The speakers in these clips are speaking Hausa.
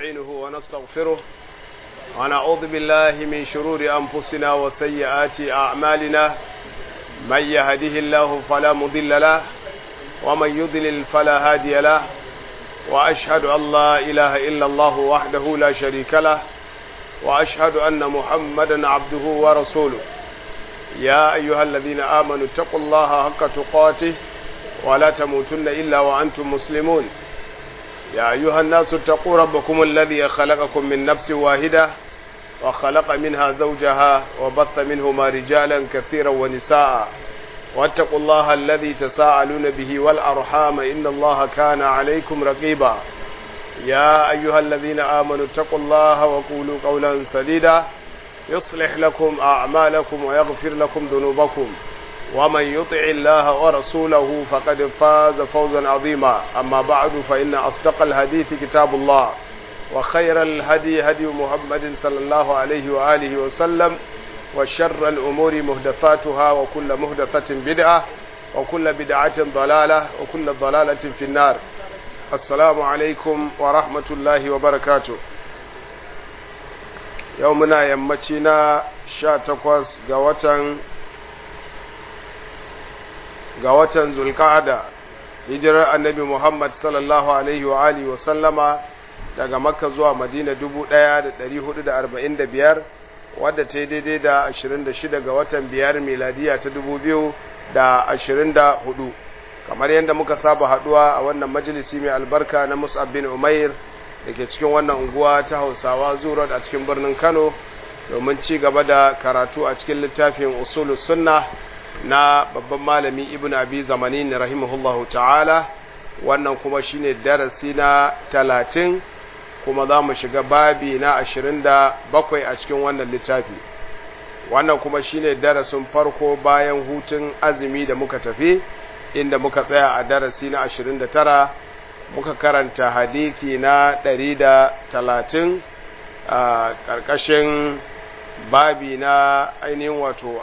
ونستعينه ونستغفره ونعوذ بالله من شرور أنفسنا وسيئات أعمالنا من يهده الله فلا مضل له ومن يضلل فلا هادي له وأشهد أن لا إله إلا الله وحده لا شريك له وأشهد أن محمدا عبده ورسوله يا أيها الذين آمنوا اتقوا الله حق تقاته ولا تموتن إلا وأنتم مسلمون يا أيها الناس اتقوا ربكم الذي خلقكم من نفس واحدة وخلق منها زوجها وبث منهما رجالا كثيرا ونساء واتقوا الله الذي تساءلون به والأرحام إن الله كان عليكم رقيبا يا أيها الذين آمنوا اتقوا الله وقولوا قولا سديدا يصلح لكم أعمالكم ويغفر لكم ذنوبكم ومن يطع الله ورسوله فقد فاز فوزا عظيما أما بعد فإن أصدق الحديث كتاب الله وخير الهدي هدي محمد صلى الله عليه وآله وسلم وشر الأمور مهدثاتها وكل مهدثة بدعة وكل بدعة ضلالة وكل ضلالة في النار السلام عليكم ورحمة الله وبركاته يومنا يمتنا شاتقوس قوة ga watan zulka'ada hijirar annabi Muhammad sallallahu alaihi wa alihi wa sallama daga makka zuwa madina 1445 wadda ta yi daidai da 26 ga watan biyar miladiya ta 2024 kamar yadda muka saba haduwa a wannan majalisi mai albarka na mus'ab bin umair da ke cikin wannan unguwa ta hausawa zuwa a cikin birnin kano domin ci gaba da karatu a cikin littafin usulus sunna na babban malami ibn abi zamanin rahimahullahu ta'ala wannan kuma shine darasi na talatin kuma za mu shiga babi na ashirin da bakwai a cikin wannan littafi wannan kuma shine darasin farko bayan hutun azumi da muka tafi inda muka tsaya a darasi na ashirin da tara muka karanta hadithi na ɗari da talatin a ƙarƙashin babi na ainihin wato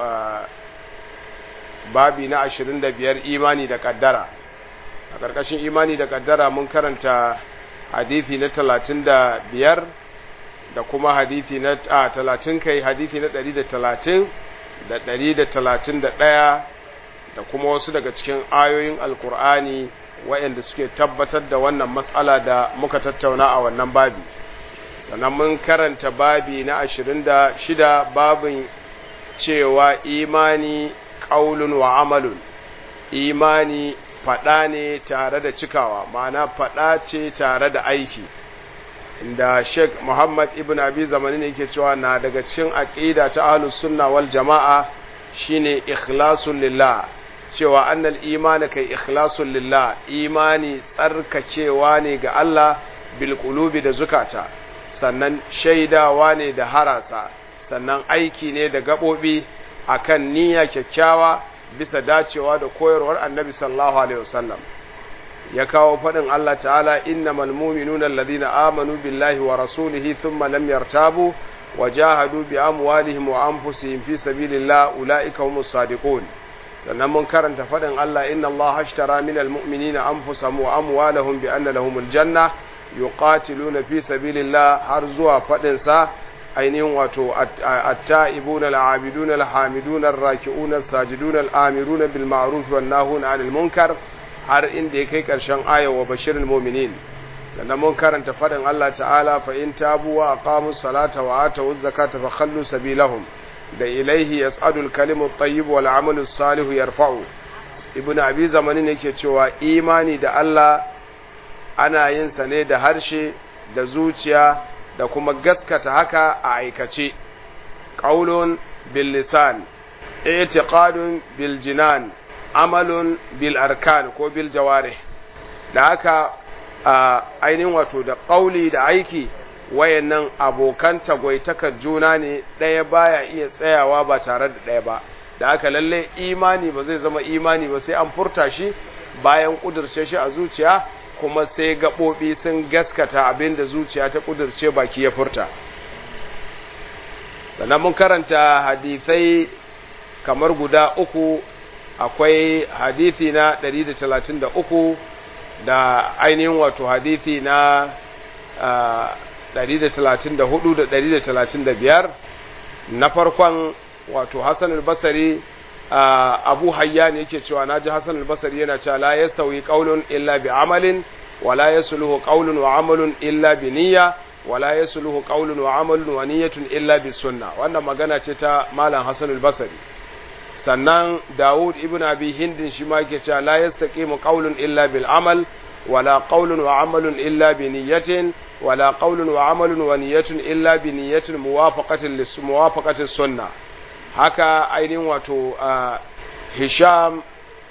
babi na ashirin da biyar imani da kaddara a ƙarƙashin imani da kaddara mun karanta hadithi na talatin da biyar da kuma hadithi na a talatin kai hadithi na ɗari da talatin da ɗari da talatin da ɗaya da kuma wasu daga cikin ayoyin alkur'ani waɗanda suke tabbatar da wannan matsala da muka tattauna a wannan babi sannan mun karanta babi na ashirin da shida babin cewa imani ƙaulun wa amalun imani faɗa ne tare da cikawa ma'ana faɗa ce tare da aiki inda sheikh muhammad ibn abi zamani ne yake cewa na daga cikin aƙida ta ahlus sunna wal jama'a shine ikhlasun lillah cewa annal imani kai ikhlasun lillah imani tsarkakewa ne ga Allah bil qulubi da zukata sannan shaidawa ne da harasa sannan aiki ne da gaɓoɓi akan niyya kyakkyawa bisa dacewa da koyarwar annabi sallallahu alaihi wasallam ya kawo faɗin Allah ta'ala innamal mu'minuna alladhina amanu billahi wa rasulihi thumma lam yartabu wa jahadu bi amwalihim wa anfusihim fi sabilillah ulaika humus sadiqun sannan mun karanta faɗin Allah inna Allah ashtara minal mu'minina anfusahum wa amwalahum bi anna lahumul janna yuqatiluna fi sabilillah har zuwa faɗin sa ainihin wato atta'ibuna al'abiduna alhamiduna arraki'una as-sajiduna al'amiruna bil ma'ruf wan nahuna 'anil munkar har inda ya kai karshen aya wa bashirul mu'minin sannan mun karanta fadin Allah ta'ala fa in tabu wa aqamus salata wa atawuz zakata fa khallu sabilahum da ilaihi yas'adul kalimu at-tayyib wal 'amalu salihu yarfa'u ibn abi zamanin yake cewa imani da Allah ana yin sa ne da harshe da zuciya da kuma gaskata haka a aikace ƙaulun bil lisan i'tiqadun bil jinan amalun bil arkan ko bil jawarih da haka ainihin wato da ƙauli da aiki wayannan abokan tagwaitakar juna ne ɗaya baya iya tsayawa ba tare da ɗaya ba da haka lalle imani ba zai zama imani ba sai an furta shi bayan ƙudurce shi a zuciya kuma sai gaɓoɓi sun gaskata abin da zuciya ta ƙudurce baki ya furta sannan mun karanta hadithai kamar guda uku akwai hadithi na 133 da ainihin wato hadithi na 134 da 135 na farkon wato Hassan al-Basri Abu Hayyan yake cewa naji Hassan al-Basri yana cewa la yastawi qawlun illa bi amalin wa la yasluhu qawlun wa amalun illa bi niyya wa la yasluhu qawlun wa amalun wa niyyatun illa bi sunna wannan magana ce ta Malam Hassan al-Basri sannan Dawud ibn Abi Hindin shi ma yake cewa la yastaqimu qawlun illa bil amal ولا قول وعمل إلا بنية ولا قول وعمل ونية إلا بنية موافقة موافقة السنة هكا أين واتو آه هشام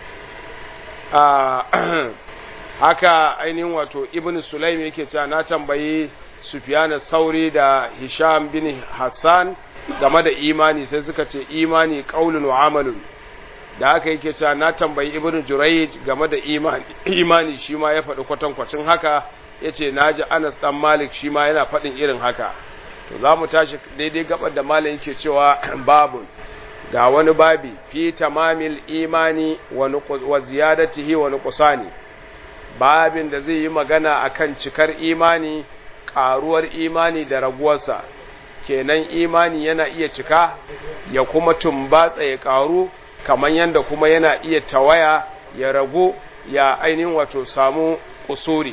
آه haka ainihin wato ibn sulaim yake cewa na tambayi sufyan sauri da hisham bin hassan game da imani sai suka ce imani qaulun wa amalun da haka yake cewa na tambayi ibn jurayj game da imani imani shi ma ya faɗi kwatankwacin haka yace naji Anas dan Malik shi ma yana faɗin irin haka to za mu tashi daidai gabar da malam yake cewa babun ga wani babi fi tamamil imani wa ziyadatihi wa nuqsani babin da zai yi magana akan cikar imani ƙaruwar imani da raguwarsa kenan imani yana iya cika ya kuma tumbatsa ya ƙaru kamar yadda kuma yana iya tawaya ya ragu ya ainihin wato samu kusuri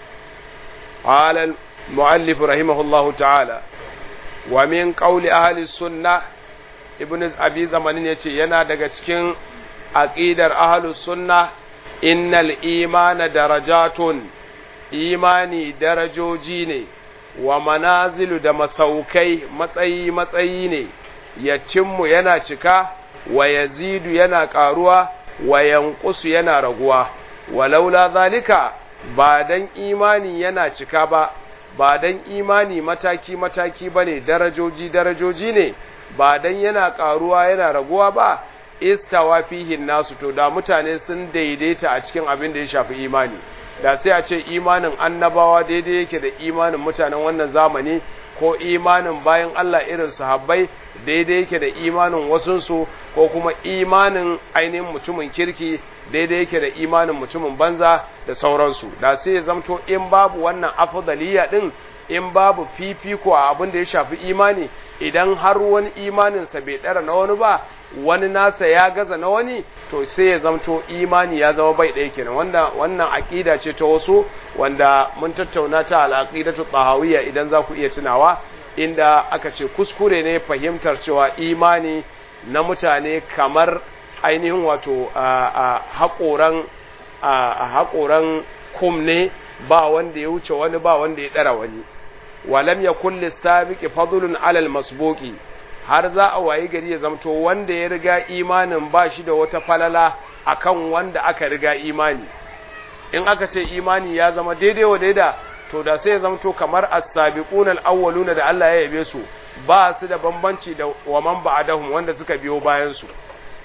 alal mu'allif rahimahullahu ta'ala wa min qawli ahli sunna ibnu abi zamanin yace yana daga cikin aqidar ahli sunna innal imana darajatun imani darajoji ne wa manazilu da masaukai matsayi matsayi ne ya cimmu yana cika wa yazidu yana ƙaruwa wa yanqusu yana raguwa walaula zalika ba dan imani yana cika ba ba dan imani mataki mataki bane darajoji darajoji ne ba dan yana ƙaruwa yana raguwa ba istawa fihi nasu to da mutane sun daidaita a cikin abin da ya shafi imani da sai a ce imanin annabawa daidai yake da imanin mutanen wannan zamani ko imanin bayan Allah irin sahabbai daidai yake da imanin wasunsu ko kuma imanin ainihin mutumin kirki daidai yake da imanin mutumin banza da sauransu da sai ya zamto in babu wannan afdaliya din in babu fifiko a abin da ya shafi imani idan har wani imaninsa bai ɗara na wani ba wani nasa ya gaza na wani to sai ya zamto imani ya zama bai ɗaya kenan wanda wannan aƙida ce ta wasu wanda mun tattauna ta al'aqidatu tahawiyya idan za ku iya tunawa inda aka ce kuskure ne fahimtar cewa imani na mutane kamar ainihin wato haƙoran haƙoran kum ne ba wanda ya wuce wani ba wanda ya ɗara wani walam ya kulle sabiqi fadlun alal masbuqi har za a wayi gari ya zamto wanda ya riga imanin ba shi da wata falala akan wanda aka riga imani in aka ce imani ya zama daidai wa daida to da sai ya zamto kamar as-sabiqun al-awwaluna da Allah ya yabe su ba su da bambanci da wa man ba'dahum wanda suka biyo bayan su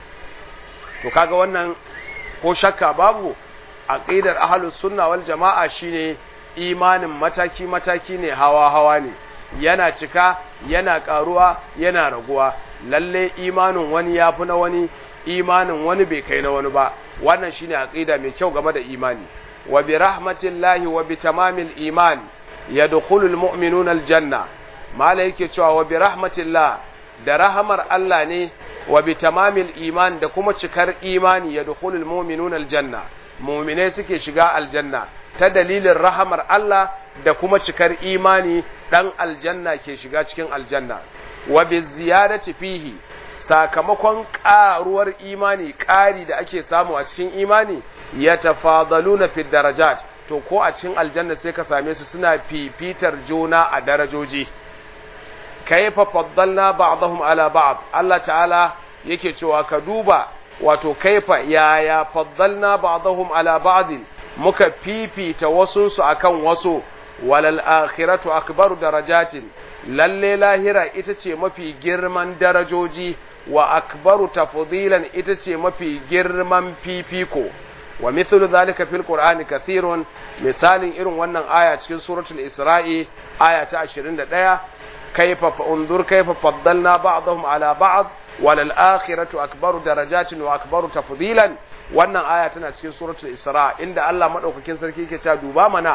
to kaga wannan ko shakka babu aqidar ahlus sunna wal jama'a shine imanin mataki mataki ne hawa hawa ne yana cika yana karuwa yana raguwa lalle imanin wani yafi na wani imanin wani bai kai na wani ba wannan shine aqida mai kyau game da imani wa bi rahmatillahi wa bi tamamil iman yadkhulul mu'minuna aljanna mala yake cewa wa bi rahmatillah da rahamar Allah ne wa bi tamamil iman da kuma cikar imani yadkhulul mu'minuna aljanna mu'minai suke shiga aljanna ta dalilin rahamar Allah da kuma cikar imani dan aljanna ke shiga cikin aljanna wa bi ziyadati fihi sakamakon ƙaruwar imani ƙari da ake samu a cikin imani ya tafadaluna fi darajat to ko a cikin aljanna sai ka same su suna fifitar juna a darajoji kayfa faddalna ba'dahum ala ba'd Allah ta'ala yake cewa ka duba wato kaifa yaya faddalna ba'dahum ala ba'd muka fifita wasunsu akan wasu walal akhiratu akbaru darajatin lalle lahira ita ce mafi girman darajoji wa akbaru tafdilan ita ce mafi girman fifiko wa mithlu zalika fil qur'ani kathirun misalin irin wannan aya cikin suratul isra'i aya ta 21 kaifa unzur kaifa faddalna ba'dahum ala ba'd walal akhiratu akbaru darajatin wa akbaru tafdilan wannan aya tana cikin suratul isra inda Allah madaukakin sarki yake cewa duba mana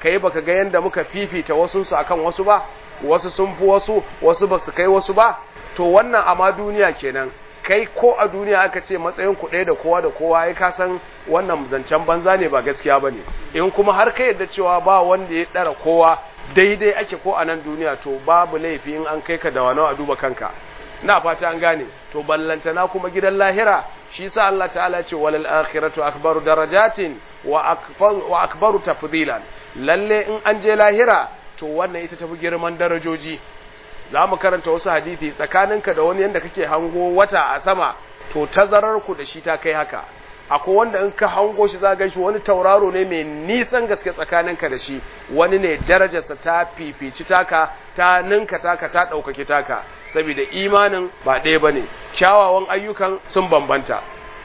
kai baka ga yanda muka fifita wasu su akan wasu ba wasu sun fi wasu wasu ba su kai wasu ba to wannan amma duniya kenan kai ko a duniya aka ce matsayin ku ɗaya da kowa da kowa ya ka san wannan zancen banza ne ba gaskiya bane in kuma har ka yadda cewa ba wanda ya ɗara kowa daidai ake ko a nan duniya to babu laifi in an kai ka da wani a duba kanka na fata an gane to ballantana kuma gidan lahira shi sa Allah ta'ala ce walal akhiratu akbaru darajatin wa akbaru wa akbaru tafdilan lalle in an je lahira to wannan ita tafi girman darajoji za mu karanta wasu hadisi tsakaninka da wani yanda kake hango wata a sama to tazarar ku da shi ta kai haka akwai wanda in ka hango shi za shi wani tauraro ne mai nisan gaske tsakaninka da shi wani ne darajarsa ta fifici taka ta ninka taka ta ɗaukaki taka saboda imanin ba ɗaya ba ne kyawawan ayyukan sun bambanta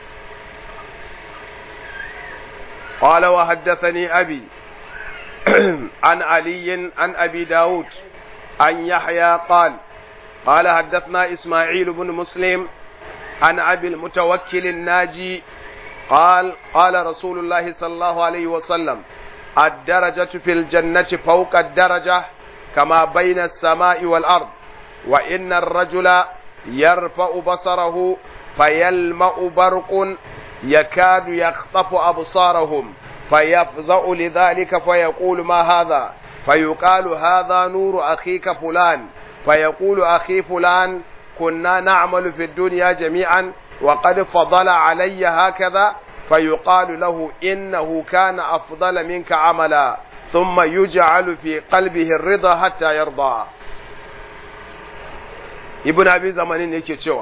قال وحدثني أبي عن علي عن أبي داود عن يحيى قال قال حدثنا إسماعيل بن مسلم عن أبي المتوكل الناجي قال قال رسول الله صلى الله عليه وسلم الدرجة في الجنة فوق الدرجة كما بين السماء والأرض وإن الرجل يرفع بصره فيلمأ برق يكاد يخطف أبصارهم فيفزع لذلك فيقول ما هذا فيقال هذا نور أخيك فلان فيقول أخي فلان كنا نعمل في الدنيا جميعا وقد فضل علي هكذا فيقال له إنه كان أفضل منك عملا ثم يجعل في قلبه الرضا حتى يرضى ابن أبي زمانين yake cewa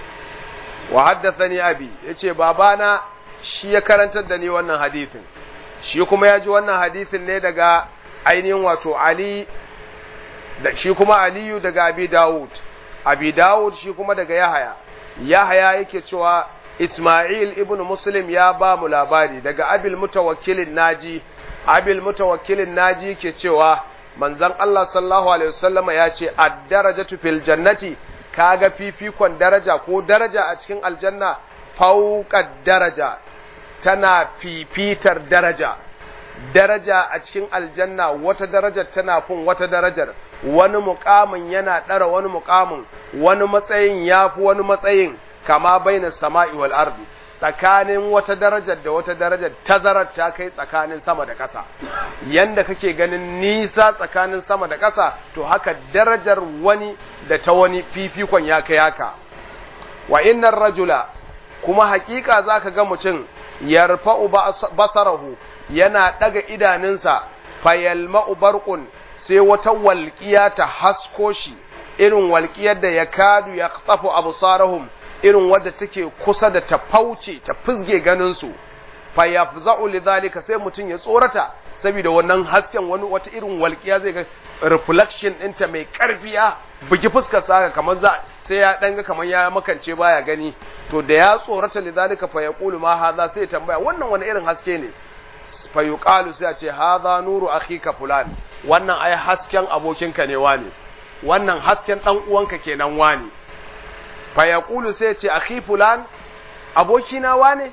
wa haddathani abi yace babana shi ya karantar da ni wannan hadisin shi kuma ya ji wannan hadisin ne daga ainihin wato Ali da shi kuma Aliyu daga Abi Dawud Abi Dawud shi kuma daga Yahaya Yahaya yake cewa Ismail ibn Muslim ya ba mu labari daga Abil Mutawakkilin Naji Abil Mutawakkilin Naji yake cewa manzon Allah sallallahu alaihi wasallama ya ce ad-darajatu fil jannati kaga fifikon daraja ko daraja a cikin aljanna fauqad daraja tana fifitar daraja daraja a cikin aljanna wata darajar tana fin wata darajar wani mukamin yana ɗara wani mukamin wani matsayin ya fi wani matsayin kama baina sama'i wal ardi tsakanin wata darajar da wata darajar tazarar ta kai tsakanin sama da ƙasa yanda kake ganin nisa tsakanin sama da ƙasa to haka darajar wani da ta wani fifikon ya kai haka wa innar rajula kuma hakika zaka ga mutum yarfa'u basarahu yana daga idanunsa fayalma'u barqun sai wata walƙiya ta hasko shi irin walƙiyar da ya kadu ya tsafu absarahum irin wadda take kusa da ta fauce ta fizge ganinsu fayafza'u lidhalika sai mutum ya tsorata saboda wannan hasken wani wata irin walƙiya zai ga reflection ɗinta mai ƙarfiya bugi fuskar sa kamar za sai ya danga kamar ya makance baya gani to da ya tsorata lidhalika fa yaqulu ma hadha sai ya tambaya wannan wani irin haske ne fa yuqalu sai a ce hadha nuru akhika fulan wannan ai hasken abokinka ne wani wannan hasken dan uwanka kenan wani fa yaqulu sai ya ce akhi fulan abokina wane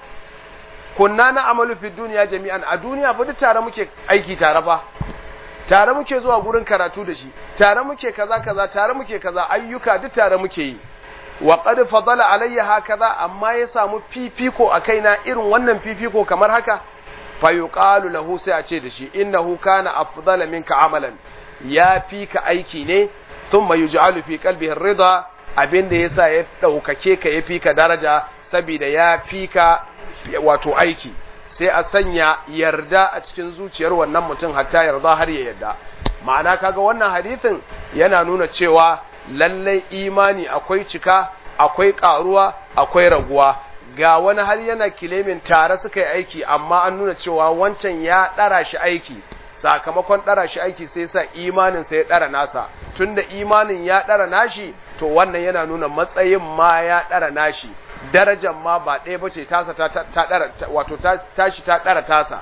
kunna na amalu fi duniya jami'an a duniya fa duk tare muke aiki tare fa tare muke zuwa gurin karatu da shi tare muke kaza kaza tare muke kaza ayyuka duk tare muke yi wa qad fadala alayya hakaza amma ya samu fifiko a kaina irin wannan fifiko kamar haka fa yuqalu lahu sai a ce da shi innahu kana afdala minka amalan ya fi ka aiki ne thumma yuj'alu fi qalbihi ar-ridha abinda yasa ya daukake ka ya fi ka daraja saboda ya fi ka wato aiki sai a sanya yarda a cikin zuciyar wannan mutum hatta yarda har ya yarda ma'ana kaga wannan hadithin yana nuna cewa lallai imani akwai cika akwai karuwa akwai raguwa ga wani har yana kilemin tare suka yi aiki amma an nuna cewa wancan ya ɗara shi aiki sakamakon ɗara shi aiki sai sa imanin sai ya ɗara nasa tunda imanin ya ɗara nashi to wannan yana nuna matsayin ma ya ɗara nashi darajar ma ba ɗaya ba ce tasa ta ɗara wato tashi ta ɗara tasa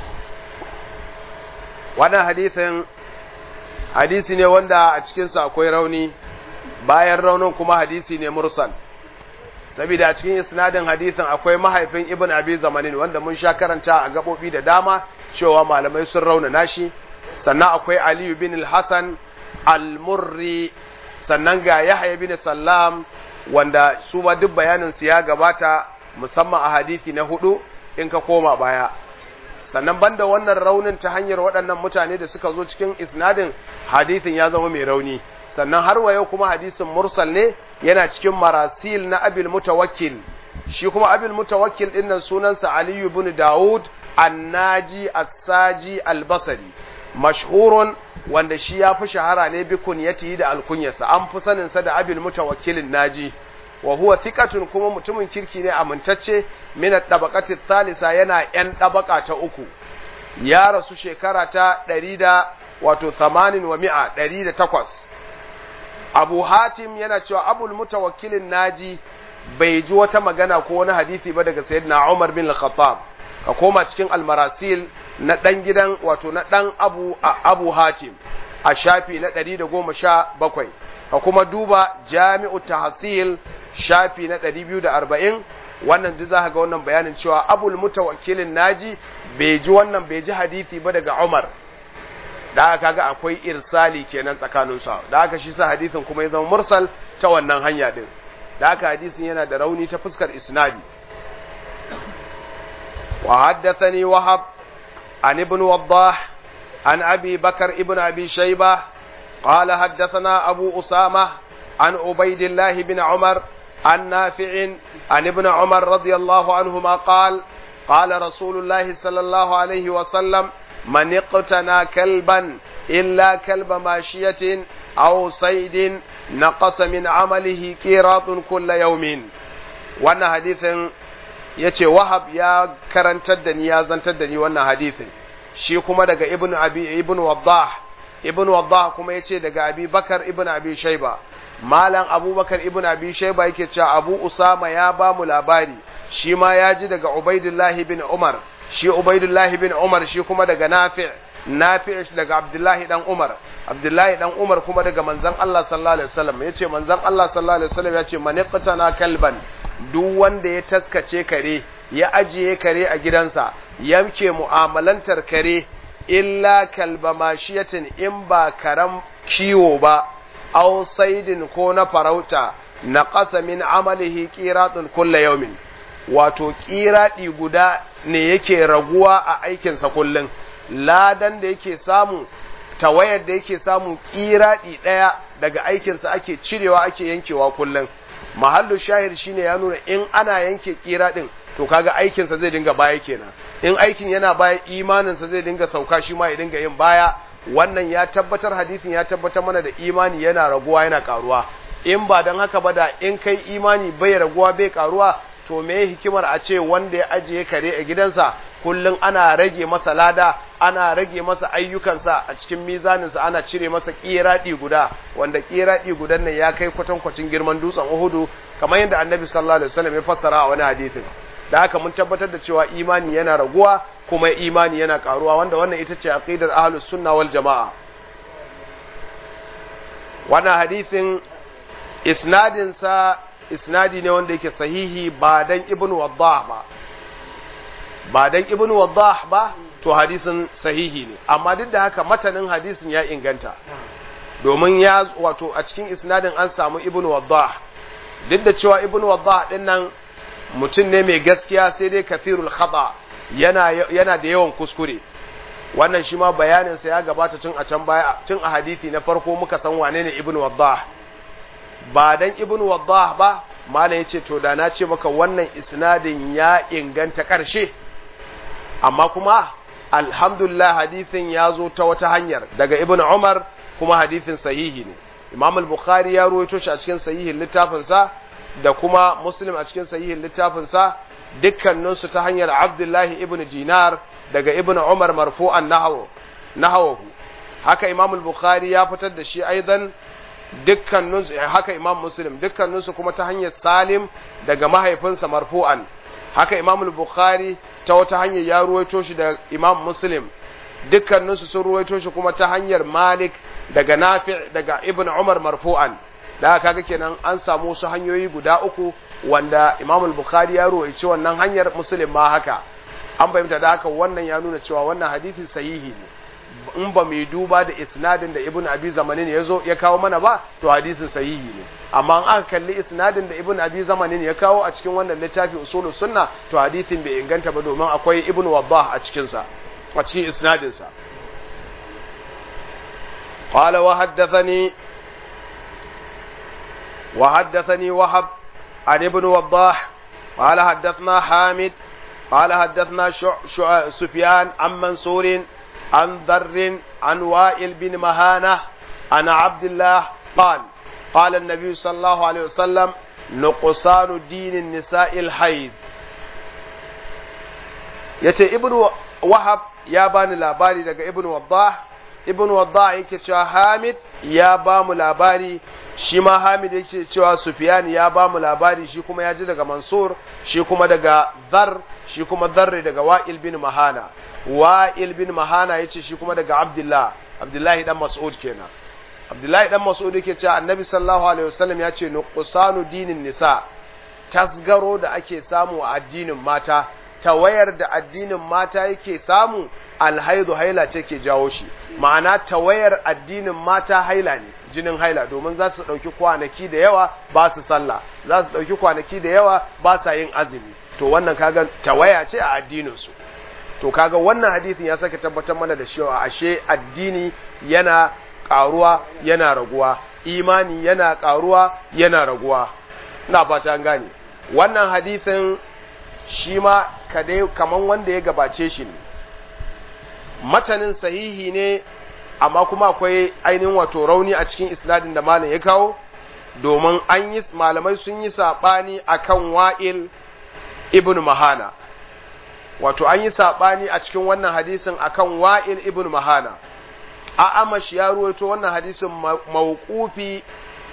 wannan hadisin hadisi ne wanda a cikinsa akwai rauni bayan raunin kuma hadisi ne mursal saboda a cikin isnadin hadisin akwai mahaifin ibn abi zamanin wanda mun sha karanta a gabobi da dama cewa malamai sun rauna nashi sannan akwai aliyu bin al-hasan al-murri sannan ga yahya bin sallam wanda su ba duk bayanin su ya gabata musamman a hadisi na hudu in ka koma baya sannan banda wannan raunin ta hanyar waɗannan mutane da suka zo cikin isnadin hadisin ya zama mai rauni sannan har wa yau kuma hadisin mursal ne yana cikin marasil na abil mutawakkil shi kuma abil mutawakkil din nan sunansa aliyu ibn daud annaji as-saji al-basri mashhurun wanda shi ya fi shahara ne bi kunyati da alkunyarsa an fi sanin sa da abil mutawakkilin naji wa huwa thiqatun kuma mutumin kirki ne amintacce min at-tabaqati thalitha yana yan tabaka ta uku ya rasu shekara ta 100 da wato 80 wa 100 108 Abu Hatim yana cewa Abul Mutawakkilin Naji bai ji wata magana ko wani hadisi ba daga Sayyidina Umar bin Al-Khattab ka koma cikin Al-Marasil na dan gidan wato na dan Abu Abu Hatim a shafi na 117 ka kuma duba Jami'u Tahsil shafi na 240 wannan duk zaka ga wannan bayanin cewa Abul Mutawakkilin Naji bai ji wannan bai ji hadisi ba daga Umar da aka kaga akwai irsali kenan tsakanin su da aka shi sa hadisin kuma ya zama mursal ta wannan hanya din da aka hadisin yana da rauni ta fuskar isnadi wa haddathani wahab an ibn waddah an abi bakar ibn abi shayba قال حدثنا أبو أسامة عن عبيد الله بن عمر عن نافع عن ابن عمر رضي الله عنهما قال قال رسول الله صلى الله عليه وسلم من اقتنى كلبا إلا كلب ماشية أو صيد نقص من عمله قيراط كل يوم wannan hadithin ya ce wahab ya karantar da ni ya zantar da ni wannan hadithin shi kuma daga ibn abi ibn waddah ibn waddah kuma ya ce daga abi bakar ibn abi shaiba malam abubakar ibn abi shaiba yake cewa abu usama ya ba mu labari shi ma ya ji daga ubaidullahi bin umar shi Ubaidullahi bin Umar shi kuma daga Nafi' Nafi' daga Abdullahi dan Umar Abdullahi dan Umar kuma daga manzon Allah sallallahu alaihi wasallam yace manzon Allah sallallahu alaihi wasallam yace man yaqtana kalban duk wanda ya taskace kare ya ajiye kare a gidansa yamke mu'amalantar kare illa kalba mashiyatin in ba karam kiwo ba aw saidin ko na farauta na min amalihi qiratun kullu yawmin wato ƙiraɗi guda ne yake raguwa a aikinsa kullum ladan da yake samu tawayar da yake samu ƙiraɗi ɗaya daga aikinsa ake cirewa ake yankewa kullum mahallu shahir shine ya nuna in ana yanke ƙiraɗin to kaga aikinsa zai dinga baya kenan in aikin yana baya imaninsa zai dinga sauka shi ma ya dinga yin baya wannan ya tabbatar hadisin ya tabbatar mana da imani yana raguwa yana karuwa in ba don haka ba da in kai imani bai raguwa bai karuwa to me hikimar a ce wanda ya ajiye kare a gidansa kullum ana rage masa lada ana rage masa ayyukansa a cikin mizaninsa ana cire masa ƙiraɗi guda wanda ƙiraɗi gudan nan ya kai kwatankwacin girman dutsen uhudu kamar yadda annabi sallallahu alaihi wasallam ya fassara a wani hadisin da haka mun tabbatar da cewa imani yana raguwa kuma imani yana karuwa wanda wannan ita ce aqidar ahlus sunna wal jamaa wannan hadisin isnadin sa isnadi ne wanda yake sahihi ba dan ibn waddah ba ba dan ibn waddah ba to hadisin sahihi ne amma duk da haka matanin hadisin ya inganta domin ya wato a cikin isnadin an samu ibn waddah duk da cewa ibn waddah din nan mutum ne mai gaskiya sai dai kafirul khata yana yana da yawan kuskure wannan shi ma bayanin sa ya gabata tun a can baya tun a hadisi na farko muka san wane ne ibn waddah ba dan ibn waddah ba malam yace to da na ce maka wannan isnadin ya inganta karshe amma kuma alhamdulillah hadisin ya zo ta wata hanyar daga ibn umar kuma hadisin sahihi ne imam al-bukhari ya ruwaito shi a cikin sahihin littafinsa da kuma muslim a cikin sahihin littafinsa dukkaninsu ta hanyar abdullahi ibn dinar daga ibn umar marfu'an nahawahu haka imam al-bukhari ya fitar da shi aidan dukkaninsu haka imam muslim dukkaninsu kuma ta hanyar salim daga mahaifinsa marfu'an haka imam al-bukhari ta wata hanyar ya ruwaito shi da imam muslim dukkaninsu sun ruwaito shi kuma ta hanyar malik daga nafi daga ibn umar marfu'an da kaga kenan an samu wasu hanyoyi guda uku wanda imam al-bukhari ya ruwaici wannan hanyar muslim ma haka an fahimta da haka wannan ya nuna cewa wannan hadisi sahihi ne in ba mu duba da isnadin da ibn abi zamanin ya zo ya kawo mana ba to hadisin sahihi ne amma an aka kalli isnadin da ibn abi zamanin ya kawo a cikin wannan littafi usulu sunna to hadisin bai inganta ba domin akwai ibn wadah a cikin sa a cikin isnadin sa قال وحدثني وحدثني وهب عن ابن وضاح قال حدثنا حامد قال حدثنا شع شع سفيان عن منصور عن ذر عن وائل بن مهانة عن عبد الله قال قال النبي صلى الله عليه وسلم نقصان دين النساء الحيض yace ibnu wahab ya bani labari daga ibnu waddah ibnu waddah yake cewa hamid ya ba mu labari shi ma hamid yake cewa sufyan ya ba mu labari shi kuma ya ji daga mansur shi kuma daga dhar shi kuma dharri daga wa'il bin mahana wa'il bin mahana yace shi kuma daga abdullah abdullahi dan mas'ud kenan abdullahi dan mas'ud yake cewa annabi sallallahu alaihi wasallam ya ce nuqsanu dinin nisa tasgaro da ake samu a addinin mata tawayar da addinin mata yake samu alhaidu haila ce ke jawo shi ma'ana tawayar addinin mata haila ne jinin haila domin za su ɗauki kwanaki da yawa ba su sallah za su ɗauki kwanaki da yawa ba sa yin azumi to wannan kaga tawaya ce a addininsu to kaga wannan hadisin ya sake tabbatar mana da cewa ashe addini yana ƙaruwa yana raguwa imani yana ƙaruwa yana raguwa ina fata an gane wannan hadisin shi ma kaman wanda ya gabace shi ne matanin sahihi ne amma kuma akwai ainihin wato rauni a cikin isnadin da malam ya kawo domin an yi malamai sun yi saɓani akan wa'il ibn mahana wato an yi saɓani a cikin wannan hadisin akan wa'il ibn mahana a amash ya ruwaito wannan hadisin mawqufi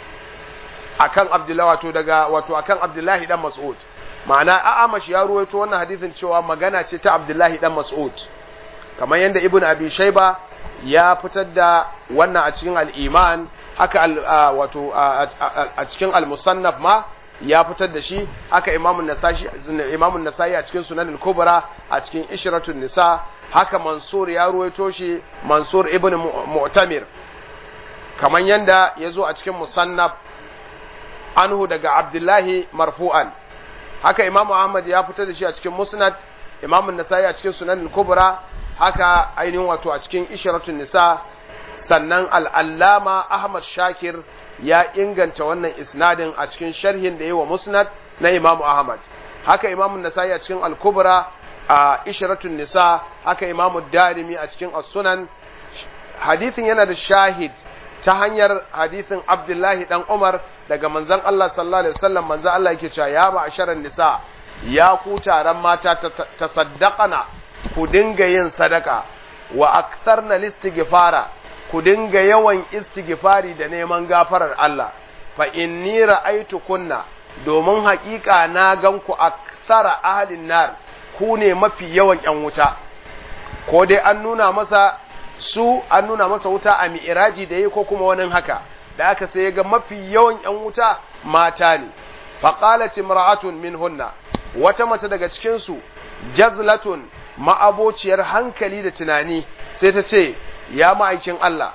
akan abdullahi wato daga wato akan abdullahi dan mas'ud ma'ana a amash ya ruwaito wannan hadisin cewa magana ce ta abdullahi dan mas'ud kamar yadda ibn abi shayba ya fitar da wannan a cikin al-iman haka wato a cikin al-musannaf ma ya fitar da shi haka imamun nasa'i imamun nasa'i a cikin sunan al-kubra a cikin ishratun nisa haka mansur ya ruwaito shi mansur ibn mu'tamir kamar yanda ya zo a cikin musannaf anhu daga abdullahi marfu'an haka imamu ahmad ya fitar da shi a cikin musnad imamun nasa'i a cikin sunan al-kubra haka ainihin wato a cikin ishratun nisa sannan al'allama ahmad shakir ya inganta wannan isnadin a cikin sharhin da yi wa musnad na imamu ahmad haka imamu nasa'i a cikin al-kubra a isharatun nisa haka imamu darimi a cikin as-sunan hadithin yana da shahid ta hanyar hadithin abdullahi dan umar daga manzon Allah sallallahu alaihi wasallam manzon Allah yake cewa ya ba asharan nisa ya ku taron mata ta saddaqana ku dinga yin sadaka wa aktsarna listighfara ku dinga yawan istighfari da neman gafarar Allah fa inni ra'aytu kunna domin haƙiƙa na gan ku aksara ahlin nar ku ne mafi yawan ƴan wuta ko dai an nuna masa su an nuna masa wuta a mi'iraji da yi ko kuma wani haka da aka sai ga mafi yawan ƴan wuta mata ne faqalat imra'atun minhunna wata mace daga cikin su jazlatun ma'abociyar hankali da tunani sai ta ce ya ma'aikin Allah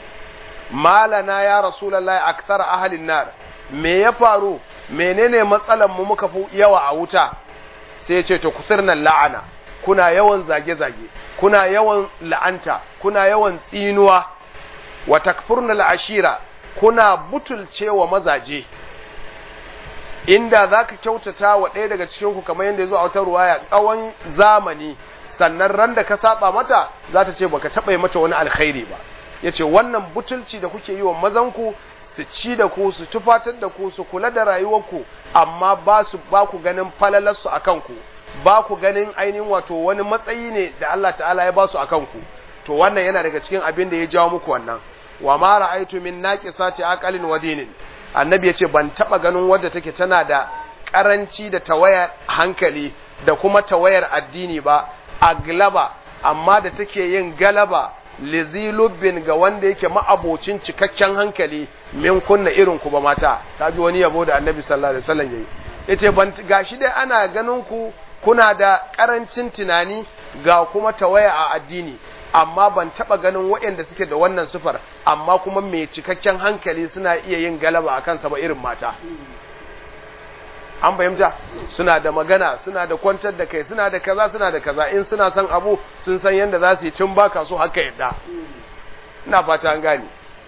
malana ya rasulallah aktar ahalin nar me ya faru menene matsalan mu muka fi yawa a wuta sai ya ce to kusirnan la'ana kuna yawan zage-zage kuna yawan la'anta kuna yawan tsinuwa wa takfurnal ashira kuna butulcewa mazaje inda zaka kyautata wa ɗaya daga cikin ku kamar yadda ya zo a wata ruwaya tsawon zamani sannan ran da ka saba mata za ta ce baka taɓa mata wani alkhairi ba ya ce wannan butulci da kuke yi wa mazanku su ci da ku su tufatar da ku su kula da rayuwarku amma ba su ba ku ganin falalarsu a kanku ba ku ganin ainihin wato wani matsayi ne da Allah ta'ala ya ba su a kanku to wannan yana daga cikin abin da ya jawo muku wannan wa ma ra'aytu min naqisati aqalin wa dinin annabi ya ce ban taba ganin wadda take tana da karanci da tawayar hankali da kuma tawayar addini ba aglaba amma da take yin galaba lizilubbin ga wanda yake ma'abocin cikakken hankali min kunna irin ku ba mata ta ji wani yabo da annabi sallallahu alaihi wasallam yayi yace ban gashi dai ana ganin ku kuna da karancin tunani ga kuma tawaya a addini amma ban taba ganin waɗanda suke da wannan sifar amma kuma mai cikakken hankali suna iya yin galaba a kansa ba irin mata an fahimta suna da magana suna da kwantar da kai suna da kaza suna da kaza in suna son abu sun san yadda za su yi tun baka so haka yadda ina fata an gane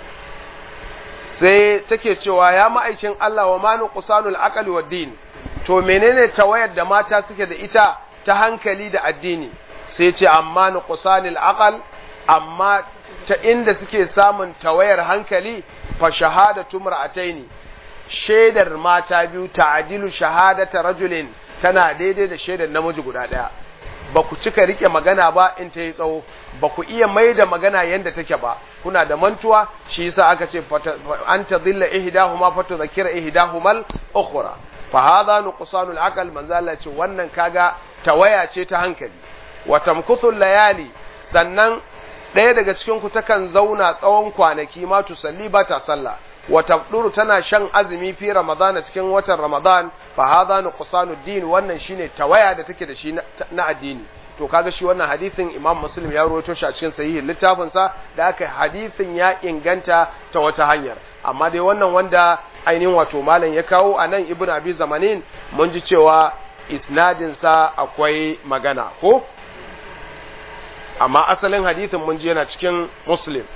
sai take cewa ya ma'aikin Allah wa manu qusanul aqli wad din to menene tawayar da mata suke da ita ta hankali da addini sai ce amma nuqsanil aqal amma ta inda suke samun tawayar hankali fa shahadatu mar'ataini shaidar mata biyu ta'dilu shahadata rajulin tana daidai da shaidar namiji guda daya ba ku cika rike magana ba in ta yi tsawo ba ku iya mai da magana yadda take ba kuna da mantuwa shi yasa aka ce an ta zilla ihdahuma fa tudhakkira ihdahumal ukhra fa hadha nuqsanul aqal manzo Allah ce wannan kaga tawaya ce ta hankali wa tamkuthul layali sannan ɗaya daga cikin ku takan zauna tsawon kwanaki ma tusalli ba ta sallah wa tabduru tana shan azumi fi ramadana cikin watan ramadan fa hadha nuqsanud din wannan shine tawaya da take da shi na addini to kaga shi wannan hadisin imam muslim ya rawaito shi a cikin sahihin littafin sa da aka hadisin ya inganta ta wata hanyar amma dai wannan wanda ainihin wato malam ya kawo a nan ibnu abi zamanin mun ji cewa isnadin sa akwai magana ko amma asalin hadisin mun ji yana cikin muslim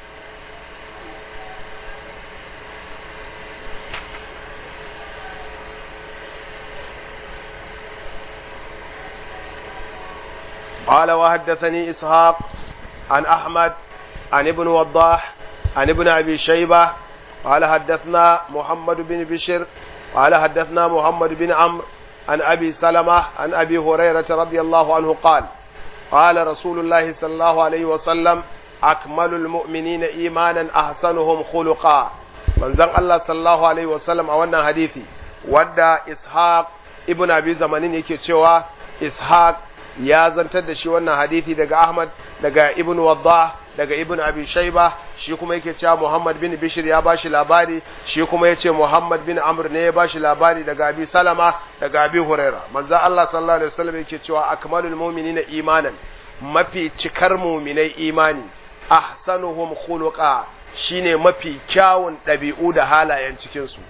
قال وحدثني إسحاق عن أحمد عن ابن وضاح عن ابن أبي شيبة قال حدثنا محمد بن بشر قال حدثنا محمد بن عمرو عن أبي سلمة عن أبي هريرة رضي الله عنه قال قال رسول الله صلى الله عليه وسلم أكمل المؤمنين إيمانا أحسنهم خلقا من زن الله صلى الله عليه وسلم أولنا حديثي ودى إسحاق ابن أبي زمانين يكي إسحاق ya zantar da shi wannan hadithi daga Ahmad daga Ibn Waddah daga Ibn Abi Shayba shi kuma yake cewa Muhammad bin Bishir ya bashi labari shi kuma yace Muhammad bin Amr ne ya bashi labari daga Abi Salama daga Abi Huraira manzo Allah sallallahu alaihi wasallam yake cewa akmalul mu'minina imanan mafi cikar mu'minai imani ahsanuhum khuluqa shine mafi kyawun ɗabi'u da halayen cikin su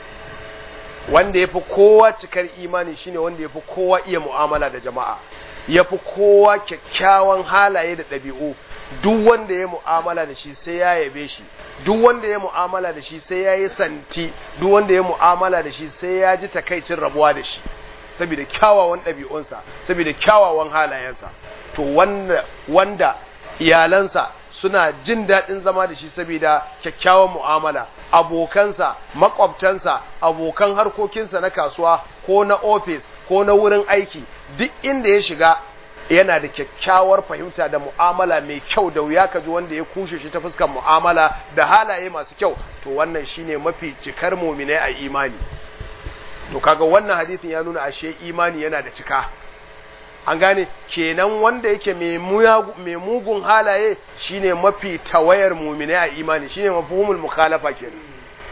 wanda yafi kowa cikar imani shine wanda yafi kowa iya mu'amala da jama'a ya fi kowa kyakkyawan halaye da ɗabi'u duk wanda ya mu'amala da shi sai ya yabe shi duk wanda ya mu'amala da shi sai ya yi santi duk wanda ya mu'amala da shi sai ya ji takaicin rabuwa da shi saboda kyawawan ɗabi'unsa saboda kyawawan halayensa to wanda, wanda iyalansa suna jin daɗin zama da shi saboda kyakkyawan mu'amala abokansa makwabtansa abokan harkokinsa na kasuwa ko na ofis ko na wurin aiki duk inda ya shiga yana da kyakkyawar fahimta da mu'amala mai kyau da wuya ka ji wanda ya kushe shi ta fuskar mu'amala da halaye masu kyau to wannan shine mafi cikar muminai a imani to kaga wannan hadisin ya nuna ashe imani yana da cika an gane kenan wanda yake mai mugun halaye shine mafi tawayar muminai a imani shine mafhumul mukhalafa kenan